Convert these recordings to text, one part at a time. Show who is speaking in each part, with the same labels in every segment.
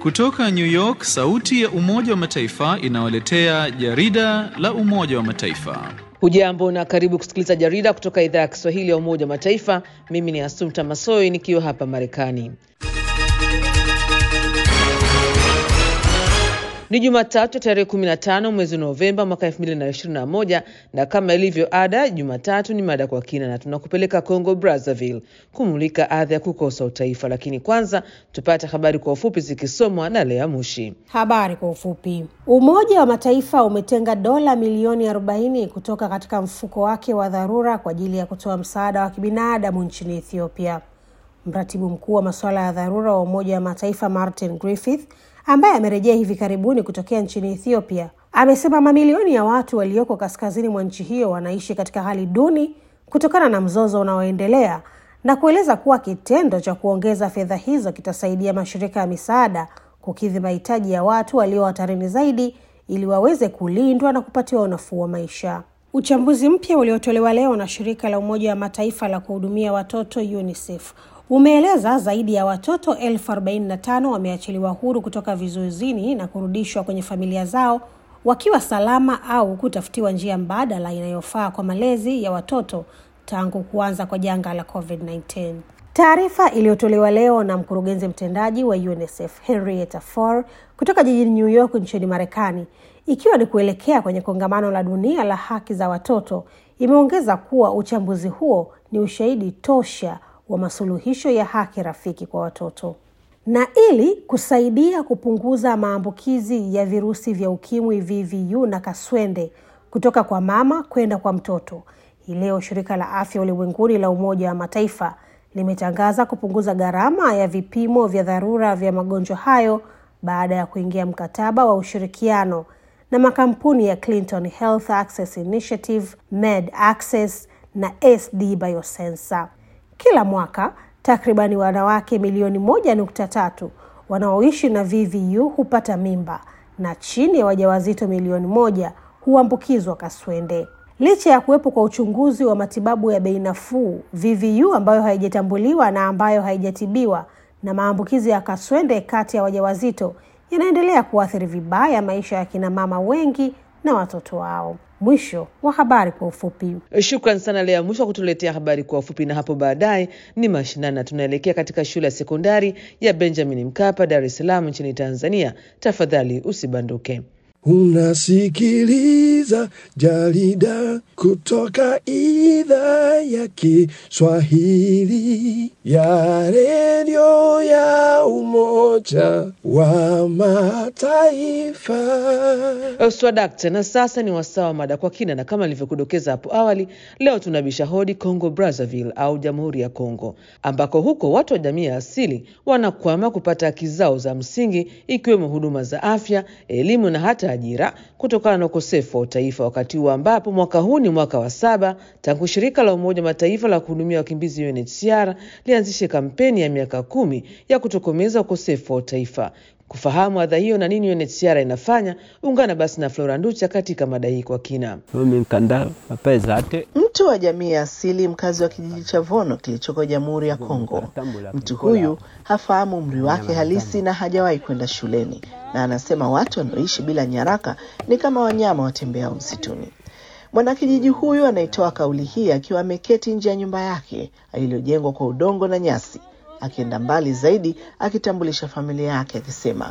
Speaker 1: Kutoka New York, sauti ya Umoja wa Mataifa inawaletea jarida la Umoja wa Mataifa.
Speaker 2: Hujambo na karibu kusikiliza jarida kutoka idhaa ya Kiswahili ya Umoja wa Mataifa. Mimi ni Asumta Masoi nikiwa hapa Marekani. Ni Jumatatu tarehe 15 mwezi Novemba mwaka 2021 na kama ilivyo ada, Jumatatu ni mada kwa kina na tunakupeleka Congo Brazzaville kumulika adha ya kukosa utaifa. Lakini kwanza tupate habari kwa ufupi zikisomwa na Lea Mushi.
Speaker 3: Habari kwa ufupi. Umoja wa Mataifa umetenga dola milioni 40 kutoka katika mfuko wake wa dharura kwa ajili ya kutoa msaada wa kibinadamu nchini Ethiopia. Mratibu mkuu wa masuala ya dharura wa Umoja wa Mataifa Martin Griffith ambaye amerejea hivi karibuni kutokea nchini Ethiopia amesema mamilioni ya watu walioko kaskazini mwa nchi hiyo wanaishi katika hali duni kutokana na mzozo unaoendelea na kueleza kuwa kitendo cha kuongeza fedha hizo kitasaidia mashirika ya misaada kukidhi mahitaji ya watu walio hatarini zaidi ili waweze kulindwa na kupatiwa unafuu wa maisha. Uchambuzi mpya uliotolewa leo na shirika la Umoja wa Mataifa la kuhudumia watoto UNICEF umeeleza zaidi ya watoto elfu arobaini na tano wameachiliwa huru kutoka vizuizini na kurudishwa kwenye familia zao wakiwa salama au kutafutiwa njia mbadala inayofaa kwa malezi ya watoto tangu kuanza kwa janga la COVID-19. Taarifa iliyotolewa leo na mkurugenzi mtendaji wa UNICEF Henrietta Fore kutoka jijini New York nchini Marekani, ikiwa ni kuelekea kwenye kongamano la dunia la haki za watoto, imeongeza kuwa uchambuzi huo ni ushahidi tosha wa masuluhisho ya haki rafiki kwa watoto. Na ili kusaidia kupunguza maambukizi ya virusi vya ukimwi VVU na kaswende kutoka kwa mama kwenda kwa mtoto, hii leo shirika la afya ulimwenguni la Umoja wa Mataifa limetangaza kupunguza gharama ya vipimo vya dharura vya magonjwa hayo baada ya kuingia mkataba wa ushirikiano na makampuni ya Clinton Health Access Initiative, Med Access na SD Biosensor. Kila mwaka takribani wanawake milioni moja nukta tatu wanaoishi na VVU hupata mimba na chini ya wajawazito milioni moja huambukizwa kaswende. Licha ya kuwepo kwa uchunguzi wa matibabu ya bei nafuu, VVU ambayo haijatambuliwa na ambayo haijatibiwa na maambukizi ya kaswende kati ya wajawazito yanaendelea kuathiri vibaya maisha ya kina mama wengi na watoto wao. Mwisho wa habari kwa ufupi.
Speaker 2: Shukran sana Lea Mwisho wa kutuletea habari kwa ufupi, na hapo baadaye ni mashinani na tunaelekea katika shule ya sekondari ya Benjamin Mkapa, Dar es Salaam nchini Tanzania. Tafadhali usibanduke.
Speaker 4: Unasikiliza jarida kutoka idhaa ya Kiswahili ya redio ya Umoja wa Mataifa.
Speaker 2: Swadakta, na sasa ni wasaa wa mada kwa kina, na kama nilivyokudokeza hapo awali, leo tunabisha hodi Congo Brazzaville au Jamhuri ya Congo, ambako huko watu wa jamii ya asili wanakwama kupata haki zao za msingi ikiwemo huduma za afya, elimu na hata ajira kutokana na ukosefu wa utaifa, wakati huu ambapo mwaka huu ni mwaka wa saba tangu shirika la Umoja Mataifa la kuhudumia wakimbizi UNHCR lianzishe kampeni ya miaka kumi ya kutokomeza ukosefu wa utaifa. Kufahamu adha hiyo na nini UNHCR inafanya, ungana basi na Flora Nducha katika mada hii kwa kina.
Speaker 5: Mtu wa jamii ya asili mkazi wa kijiji cha Vono kilichoko Jamhuri ya Kongo. Mtu huyu hafahamu umri wake halisi na hajawahi kwenda shuleni, na anasema watu wanaoishi bila nyaraka ni kama wanyama watembeao msituni. Mwanakijiji huyu anaitoa kauli hii akiwa ameketi nje ya nyumba yake iliyojengwa kwa udongo na nyasi, akienda mbali zaidi akitambulisha familia yake akisema,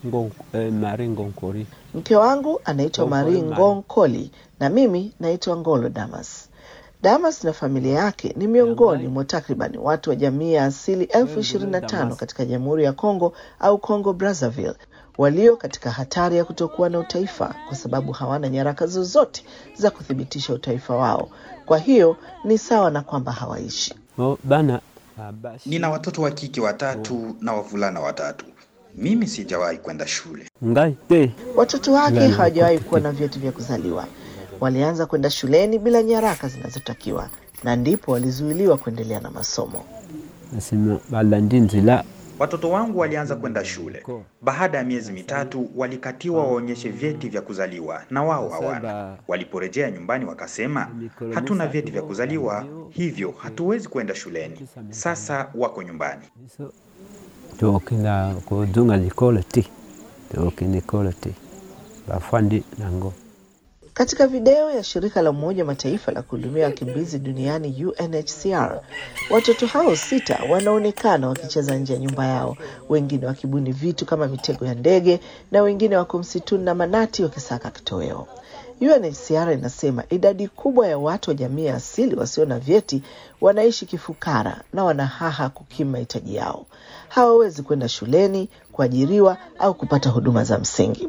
Speaker 5: mke wangu anaitwa Marie Ngong Koli na mimi naitwa Ngolo Damas. Damas na familia yake ni miongoni mwa takriban watu wa jamii ya asili elfu ishirini na tano katika Jamhuri ya Kongo au Congo Brazzaville walio katika hatari ya kutokuwa na utaifa kwa sababu hawana nyaraka zozote za kuthibitisha utaifa wao. Kwa hiyo ni sawa na kwamba hawaishi.
Speaker 6: Nina watoto wa kike watatu na wavulana watatu. Mimi sijawahi kwenda shule.
Speaker 5: Watoto wake hawajawahi kuwa na vyeti vya kuzaliwa. Walianza kwenda shuleni bila nyaraka zinazotakiwa na ndipo walizuiliwa kuendelea na masomo.
Speaker 6: Watoto wangu walianza kwenda shule. Baada ya miezi mitatu walikatiwa waonyeshe vyeti vya kuzaliwa na wao hawana. Waliporejea nyumbani wakasema, hatuna vyeti vya kuzaliwa, hivyo hatuwezi kwenda shuleni. Sasa wako nyumbani.
Speaker 7: tokina kudunga likolo ti tokini kolo ti bafandi nango
Speaker 5: Katika video ya shirika la Umoja wa Mataifa la kuhudumia wakimbizi duniani UNHCR, watoto hao sita wanaonekana wakicheza nje ya nyumba yao, wengine wakibuni vitu kama mitego ya ndege na wengine wako msituni na manati wakisaka kitoweo. UNHCR inasema idadi kubwa ya watu wa jamii ya asili wasio na vyeti wanaishi kifukara na wanahaha kukimu mahitaji yao. Hawawezi kwenda shuleni, kuajiriwa au kupata huduma za msingi.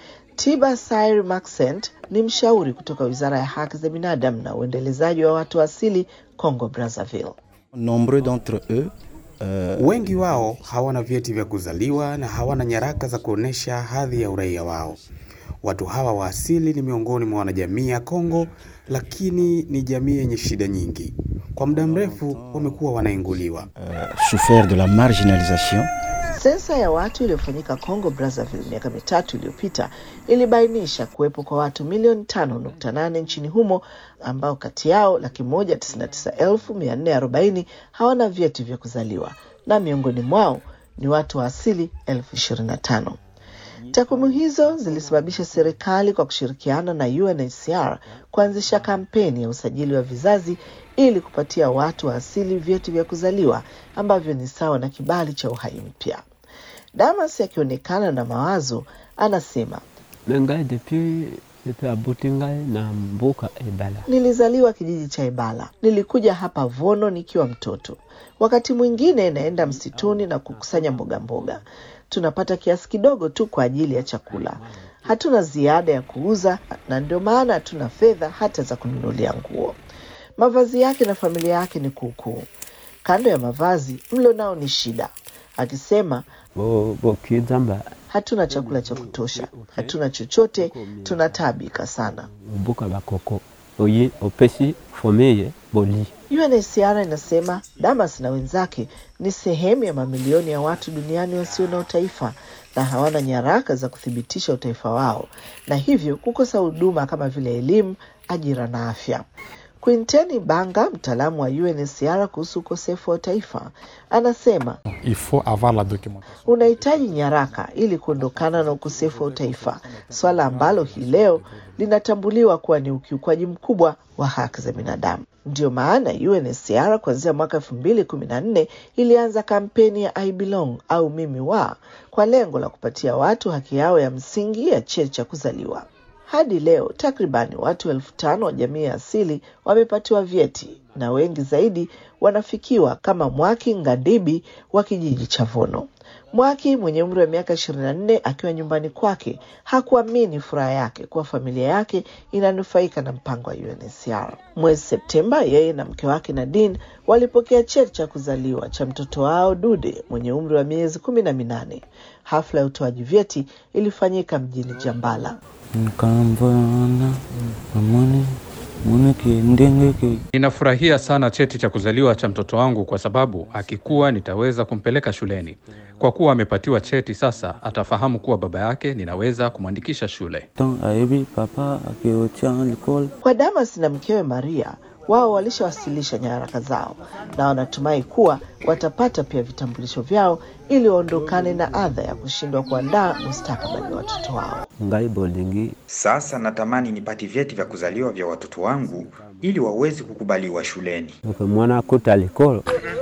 Speaker 5: Tiba Sair Maxent ni mshauri kutoka Wizara ya Haki za Binadamu na Uendelezaji wa Watu wa Asili Congo Brazzaville.
Speaker 8: Nombreux d'entre eux euh,
Speaker 9: Wengi wao hawana vyeti vya kuzaliwa na hawana nyaraka za kuonyesha hadhi ya uraia wao. Watu hawa wa asili ni miongoni mwa wanajamii ya Kongo, lakini ni jamii yenye shida nyingi. Kwa muda mrefu wamekuwa wanainguliwa.
Speaker 8: euh, souffert de la marginalisation
Speaker 5: Sensa ya watu iliyofanyika Congo Brazzaville miaka mitatu iliyopita ilibainisha kuwepo kwa watu milioni tano nukta nane nchini humo ambao kati yao laki moja tisini na tisa elfu mia nne arobaini hawana vyeti vya kuzaliwa na miongoni mwao ni watu wa asili elfu ishirini na tano. Takwimu hizo zilisababisha serikali kwa kushirikiana na UNHCR kuanzisha kampeni ya usajili wa vizazi ili kupatia watu wa asili vyeti vya kuzaliwa ambavyo ni sawa na kibali cha uhai mpya. Damas akionekana na mawazo anasema,
Speaker 7: mengai depuis depuis abuti ngai na mbuka ebala
Speaker 5: nilizaliwa kijiji cha Ebala, nilikuja hapa Vono nikiwa mtoto. Wakati mwingine naenda msituni na kukusanya mboga mboga. Tunapata kiasi kidogo tu kwa ajili ya chakula, hatuna ziada ya kuuza, na ndio maana hatuna fedha hata za kununulia nguo. Mavazi yake na familia yake ni kuukuu. Kando ya mavazi, mlo nao ni shida, akisema
Speaker 7: bo bokizamba
Speaker 5: hatuna chakula cha kutosha, hatuna chochote, tunataabika sana.
Speaker 7: mbuka bakoko oyi opesi fomeye boli
Speaker 5: UNHCR inasema Damas na wenzake ni sehemu ya mamilioni ya watu duniani wasio na utaifa na hawana nyaraka za kuthibitisha utaifa wao na hivyo kukosa huduma kama vile elimu, ajira na afya. Quinteni Banga, mtaalamu wa UNHCR kuhusu ukosefu wa utaifa, anasema
Speaker 10: Il faut avoir la documentation.
Speaker 5: unahitaji nyaraka ili kuondokana na ukosefu wa utaifa, swala ambalo hii leo linatambuliwa kuwa ni ukiukwaji mkubwa wa haki za binadamu. Ndiyo maana UNHCR kuanzia mwaka elfu mbili kumi na nne ilianza kampeni ya I belong au mimi wa kwa lengo la kupatia watu haki yao ya msingi ya cheti cha kuzaliwa. Hadi leo takribani watu elfu tano wa jamii ya asili wamepatiwa vyeti na wengi zaidi wanafikiwa kama Mwaki Ngadibi wa kijiji cha Vono. Mwaki mwenye umri wa miaka 24 akiwa nyumbani kwake hakuamini furaha yake kuwa familia yake inanufaika na mpango wa UNHCR. Mwezi Septemba, yeye na mke wake Nadine walipokea cheti cha kuzaliwa cha mtoto wao Dude mwenye umri wa miezi kumi na minane. Hafla ya utoaji vyeti ilifanyika mjini Jambala.
Speaker 11: Nkamvana amani muneke ndengeke
Speaker 12: Ninafurahia sana cheti cha kuzaliwa cha mtoto wangu kwa sababu akikuwa nitaweza kumpeleka shuleni. Kwa kuwa amepatiwa cheti sasa, atafahamu kuwa baba yake ninaweza kumwandikisha shule.
Speaker 11: tan ayebi papa akeotia likol
Speaker 5: Kwa Damas na mkewe Maria, wao walishawasilisha nyaraka zao na wanatumai kuwa watapata pia vitambulisho vyao ili waondokane na adha ya kushindwa kuandaa mustakabali wa watoto wao.
Speaker 7: ngai bolingi
Speaker 6: Sasa natamani nipate vyeti vya kuzaliwa vya watoto wangu ili waweze kukubaliwa shuleni.
Speaker 7: oke mwana akuta likolo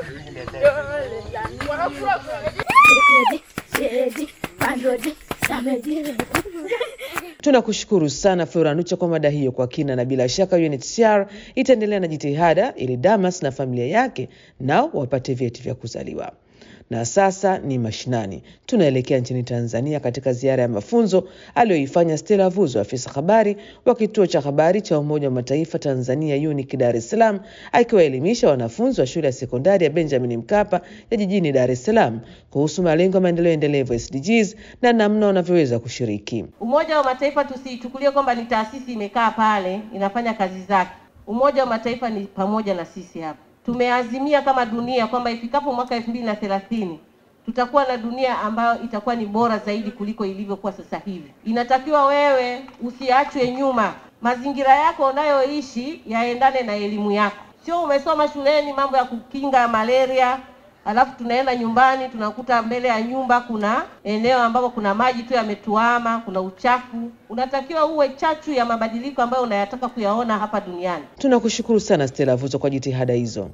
Speaker 2: Tunakushukuru sana Flora Nucha kwa mada hiyo kwa kina, na bila shaka UNHCR itaendelea na jitihada ili Damas na familia yake nao wapate vyeti vya kuzaliwa. Na sasa ni mashinani, tunaelekea nchini Tanzania katika ziara ya mafunzo aliyoifanya Stella Vuzo, afisa habari wa kituo cha habari cha Umoja wa Mataifa Tanzania UNIC Dar es Salaam, akiwaelimisha wanafunzi wa shule ya sekondari ya Benjamin Mkapa ya jijini Dar es Salaam kuhusu malengo ya maendeleo endelevu SDGs na namna wanavyoweza kushiriki.
Speaker 13: Umoja wa Mataifa tusiichukulie kwamba ni taasisi imekaa pale inafanya kazi zake. Umoja wa Mataifa ni pamoja na sisi hapa. Tumeazimia kama dunia kwamba ifikapo mwaka elfu mbili na thelathini tutakuwa na dunia ambayo itakuwa ni bora zaidi kuliko ilivyokuwa sasa hivi. Inatakiwa wewe usiachwe nyuma, mazingira yako unayoishi yaendane na elimu yako. Sio umesoma shuleni mambo ya kukinga malaria, alafu tunaenda nyumbani tunakuta mbele ya nyumba kuna eneo ambapo kuna maji tu yametuama, kuna uchafu. Unatakiwa uwe chachu ya mabadiliko ambayo unayataka kuyaona hapa duniani.
Speaker 2: Tunakushukuru sana Stella Vuzo kwa jitihada hizo.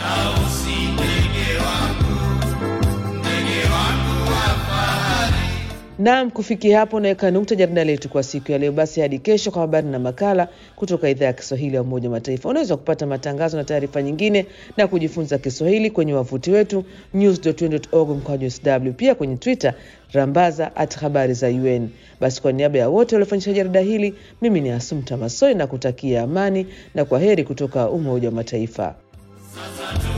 Speaker 2: Naam, kufikia hapo naweka nukta jarida letu kwa siku ya leo. Basi hadi kesho kwa habari na makala kutoka idhaa ya Kiswahili ya Umoja wa Mataifa. Unaweza kupata matangazo na taarifa nyingine na kujifunza Kiswahili kwenye wavuti wetu news.un.org mkwaju sw, pia kwenye Twitter rambaza at habari za UN. Basi kwa niaba ya wote waliofanikisha jarida hili, mimi ni Asumta Masoi na kutakia amani na kwa heri kutoka Umoja wa Mataifa.
Speaker 14: Sasa